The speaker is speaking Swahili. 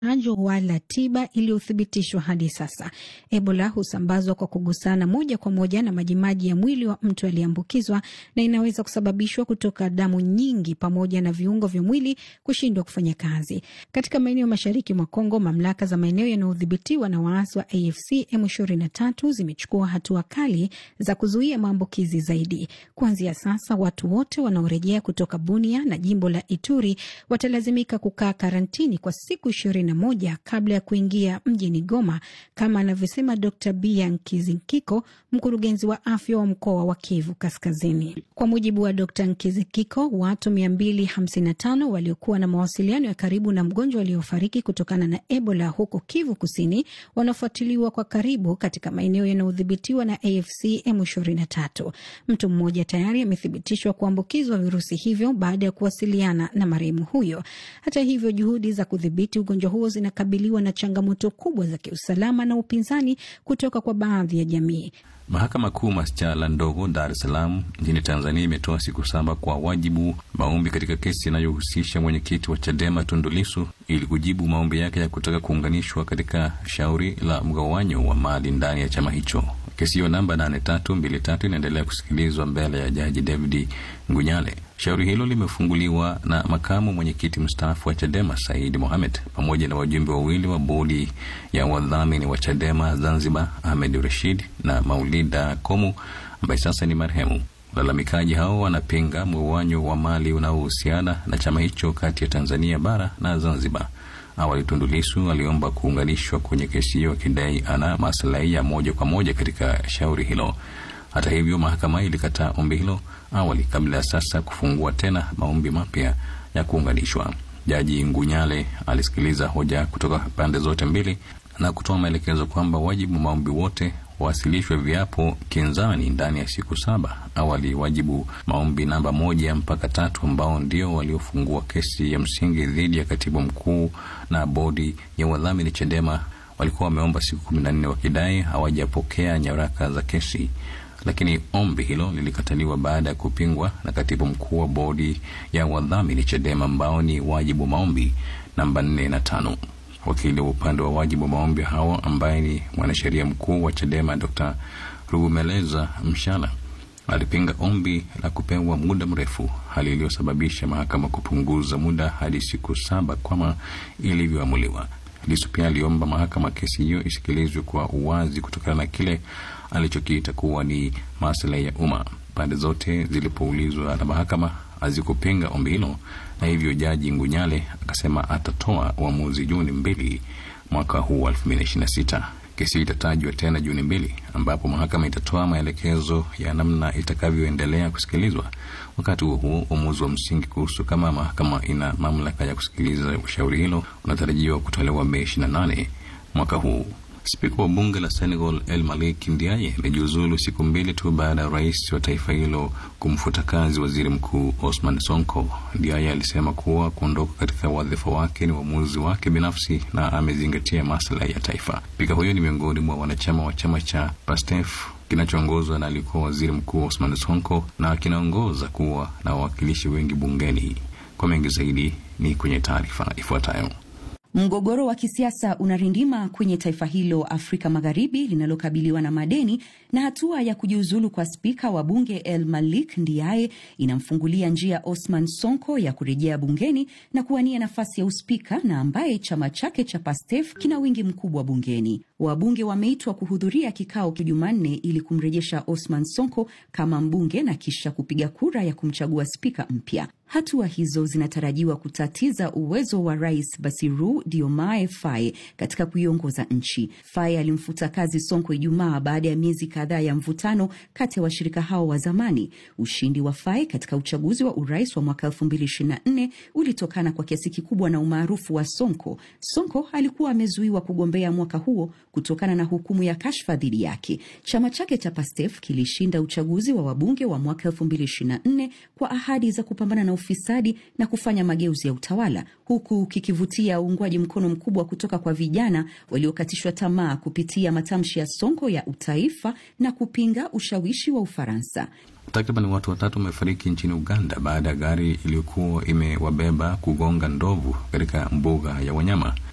chanjo wala tiba iliyothibitishwa hadi sasa. Ebola husambazwa kwa kugusana moja kwa moja na majimaji ya mwili wa mtu aliyeambukizwa na inaweza kusababishwa kutoka damu nyingi pamoja na viungo vya mwili kushindwa kufanya kazi. Katika maeneo mashariki mwa Kongo, mamlaka za maeneo yanayodhibitiwa na waasi wa AFC M23 zimechukua hatua kali za kuzuia maambukizi zaidi. Kuanzia sasa, watu wote wanaorejea kutoka Bunia na jimbo la Ituri watalazimika kukaa karantini kwa siku ishirini na moja kabla ya kuingia mjini Goma, kama anavyosema Dr Bia Nkizikiko, mkurugenzi wa afya wa mkoa wa Kivu Kaskazini. Kwa mujibu wa Dr Nkizikiko, watu 255 waliokuwa na mawasiliano ya karibu na mgonjwa aliyofariki kutokana na Ebola huko Kivu Kusini wanafuatiliwa kwa karibu katika maeneo yanayodhibitiwa na AFC M23. Mtu mmoja tayari amethibitishwa kuambukizwa virusi hivyo baada ya kuwasiliana na marehemu huyo. Hata hivyo, juhudi za kudhibiti ugonjwa huo zinakabiliwa na changamoto kubwa za kiusalama na upinzani kutoka kwa baadhi ya jamii. Mahakama Kuu Masjala ndogo Dar es Salaam nchini Tanzania imetoa siku saba kwa wajibu maombi katika kesi inayohusisha mwenyekiti wa Chadema Tundu Lissu ili kujibu maombi yake ya kutaka kuunganishwa katika shauri la mgawanyo wa mali ndani ya chama hicho. Kesi hiyo namba 8323 inaendelea kusikilizwa mbele ya Jaji David Ngunyale. Shauri hilo limefunguliwa na makamu mwenyekiti mstaafu wa Chadema Said Mohamed pamoja na wajumbe wawili wa bodi ya wadhamini wa Chadema Zanzibar, Ahmed Rashid na Maulida Komu ambaye sasa ni marehemu. Walalamikaji hao wanapinga mgawanyo wa mali unaohusiana na chama hicho kati ya Tanzania bara na Zanzibar. Awali Tundu Lissu aliomba kuunganishwa kwenye kesi hiyo akidai ana maslahi ya moja kwa moja katika shauri hilo. Hata hivyo, mahakama ilikataa ombi hilo awali kabla ya sasa kufungua tena maombi mapya ya kuunganishwa. Jaji Ngunyale alisikiliza hoja kutoka pande zote mbili na kutoa maelekezo kwamba wajibu maombi wote wawasilishwe viapo kinzani ndani ya siku saba. Awali wajibu maombi namba moja mpaka tatu ambao ndio waliofungua kesi ya msingi dhidi ya katibu mkuu na bodi ya wadhamini Chadema walikuwa wameomba siku kumi na nne wakidai hawajapokea nyaraka za kesi, lakini ombi hilo lilikataliwa baada ya kupingwa na katibu mkuu wa bodi ya wadhamini Chadema ambao ni wajibu maombi namba nne na tano. Wakili wa upande wa wajibu maombi hao ambaye ni mwanasheria mkuu wa Chadema Dr. Rugumeleza Mshala alipinga ombi la kupewa muda mrefu, hali iliyosababisha mahakama kupunguza muda hadi siku saba kama ilivyoamuliwa. Lissu pia aliomba mahakama kesi hiyo isikilizwe kwa uwazi kutokana na kile alichokiita kuwa ni maslahi ya umma. Pande zote zilipoulizwa na mahakama hazikupinga ombi hilo, na hivyo jaji Ngunyale akasema atatoa uamuzi Juni mbili mwaka huu wa 2026. Kesi itatajwa tena Juni mbili, ambapo mahakama itatoa maelekezo ya namna itakavyoendelea kusikilizwa. Wakati huo huo, uamuzi wa msingi kuhusu kama mahakama ina mamlaka ya kusikiliza ushauri hilo unatarajiwa kutolewa Mei 28 mwaka huu. Spika wa bunge la Senegal El Malik Ndiaye amejiuzulu siku mbili tu baada ya rais wa taifa hilo kumfuta kazi waziri mkuu Osman Sonko. Ndiaye alisema kuwa kuondoka katika wadhifa wake ni uamuzi wake binafsi na amezingatia maslahi ya taifa. Spika huyo ni miongoni mwa wanachama wa chama cha PASTEF kinachoongozwa na alikuwa waziri mkuu Osman Sonko na kinaongoza kuwa na wawakilishi wengi bungeni. Kwa mengi zaidi ni kwenye taarifa ifuatayo. Mgogoro wa kisiasa unarindima kwenye taifa hilo Afrika Magharibi linalokabiliwa na madeni, na hatua ya kujiuzulu kwa spika wa bunge El Malik Ndiaye inamfungulia njia Osman Sonko ya kurejea bungeni na kuwania nafasi ya uspika, na ambaye chama chake cha Pastef kina wingi mkubwa bungeni. Wabunge wameitwa kuhudhuria kikao Jumanne ili kumrejesha Osman Sonko kama mbunge na kisha kupiga kura ya kumchagua spika mpya. Hatua hizo zinatarajiwa kutatiza uwezo wa rais Basiru Diomaye Faye katika kuiongoza nchi. Faye alimfuta kazi Sonko Ijumaa baada ya miezi kadhaa ya mvutano kati ya washirika hao wa zamani. Ushindi wa Faye katika uchaguzi wa urais wa mwaka 2024 ulitokana kwa kiasi kikubwa na umaarufu wa Sonko. Sonko alikuwa amezuiwa kugombea mwaka huo kutokana na hukumu ya kashfa dhidi yake. Chama chake cha Pastef kilishinda uchaguzi wa wabunge wa mwaka 2024 kwa ahadi za kupambana na ufisadi na kufanya mageuzi ya utawala, huku kikivutia uungwaji mkono mkubwa kutoka kwa vijana waliokatishwa tamaa kupitia matamshi ya Sonko ya utaifa na kupinga ushawishi wa Ufaransa. Takriban watu watatu wamefariki nchini Uganda baada ya gari iliyokuwa imewabeba kugonga ndovu katika mbuga ya wanyama.